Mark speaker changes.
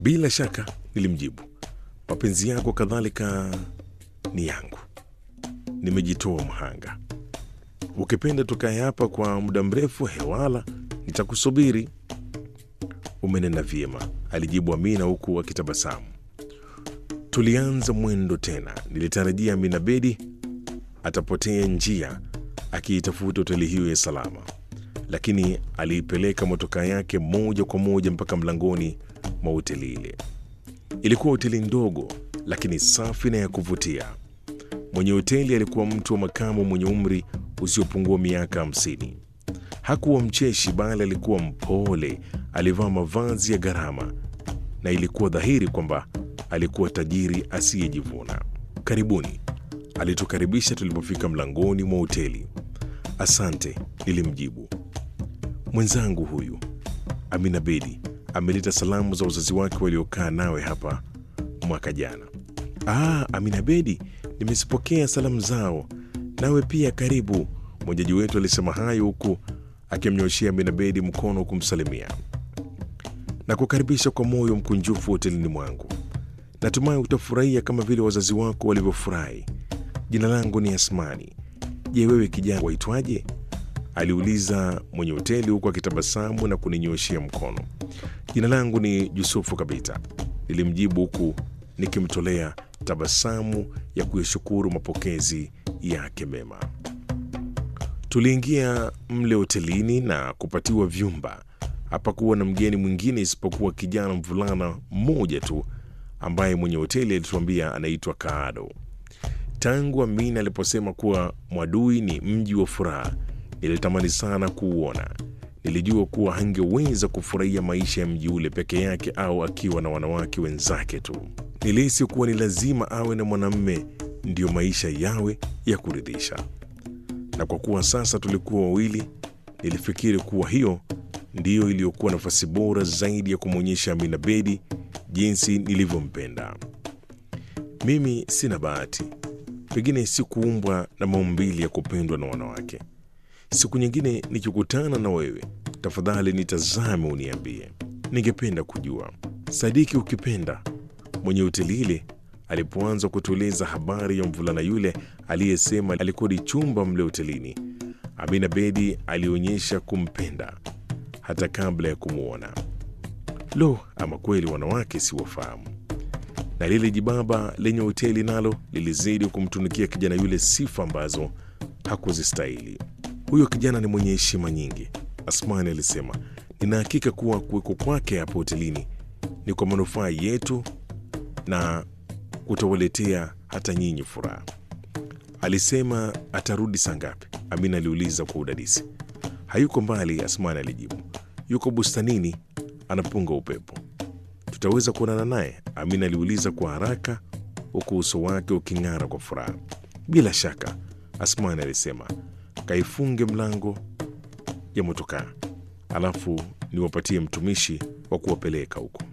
Speaker 1: Bila shaka, nilimjibu. Mapenzi yako kadhalika ni yangu. Nimejitoa mhanga. Ukipenda tukae hapa kwa muda mrefu, hewala, nitakusubiri. Umenena vyema, alijibu Amina huku akitabasamu. Tulianza mwendo tena. Nilitarajia Amina Bedi atapotea njia akiitafuta hoteli hiyo ya salama, lakini aliipeleka motokaa yake moja kwa moja mpaka mlangoni mwa hoteli ile. Ilikuwa hoteli ndogo lakini safi na ya kuvutia. Mwenye hoteli alikuwa mtu wa makamu mwenye umri usiopungua miaka hamsini. Hakuwa mcheshi, bali alikuwa mpole. Alivaa mavazi ya gharama na ilikuwa dhahiri kwamba alikuwa tajiri asiyejivuna. Karibuni, alitukaribisha tulipofika mlangoni mwa hoteli. Asante, nilimjibu. Mwenzangu huyu Amina Bedi ameleta salamu za wazazi wake waliokaa nawe hapa mwaka jana. Ah, Amina Bedi, nimezipokea salamu zao. Nawe pia karibu. Mwenyeji wetu alisema hayo huku akimnyoshea Amina Bedi mkono kumsalimia na kukaribisha kwa moyo mkunjufu hotelini mwangu. Natumai utafurahia kama vile wazazi wako walivyofurahi. Jina langu ni Asmani. Je, wewe kijana waitwaje? aliuliza mwenye hoteli huku akitabasamu na kuninyoshea mkono. Jina langu ni Yusufu Kabita, nilimjibu huku nikimtolea tabasamu ya kuyashukuru mapokezi yake mema. Tuliingia mle hotelini na kupatiwa vyumba. Hapakuwa na mgeni mwingine isipokuwa kijana mvulana mmoja tu ambaye mwenye hoteli alituambia anaitwa Kaado. Tangu Amina aliposema kuwa Mwadui ni mji wa furaha, nilitamani sana kuuona. Nilijua kuwa hangeweza kufurahia maisha ya mji ule peke yake au akiwa na wanawake wenzake tu. Nilihisi kuwa ni lazima awe na mwanamume ndiyo maisha yawe ya kuridhisha, na kwa kuwa sasa tulikuwa wawili, nilifikiri kuwa hiyo ndiyo iliyokuwa nafasi bora zaidi ya kumwonyesha Amina Bedi jinsi nilivyompenda. Mimi sina bahati, pengine sikuumbwa na maumbili ya kupendwa na wanawake. Siku nyingine nikikutana na wewe, tafadhali nitazame, uniambie. Ningependa kujua. Sadiki, ukipenda. Mwenye hoteli ile alipoanza kutueleza habari ya mvulana yule aliyesema alikodi chumba mle hotelini, Amina Bedi alionyesha kumpenda hata kabla ya kumwona. Lo, ama kweli wanawake siwafahamu. Na lile jibaba lenye hoteli nalo lilizidi kumtunikia kijana yule sifa ambazo hakuzistahili. Huyo kijana ni mwenye heshima nyingi, Asmani alisema. Nina hakika kuwa kuweko kwake hapo hotelini ni kwa manufaa yetu na kutawaletea hata nyinyi furaha. Alisema atarudi saa ngapi? Amina aliuliza kwa udadisi. Hayuko mbali, Asmani alijibu. Yuko bustanini anapunga upepo. Tutaweza kuonana naye? Amina aliuliza kwa haraka, huku uso wake uking'ara kwa furaha. Bila shaka, Asmani alisema. Kaifunge mlango ya motokaa, alafu niwapatie mtumishi wa kuwapeleka huko.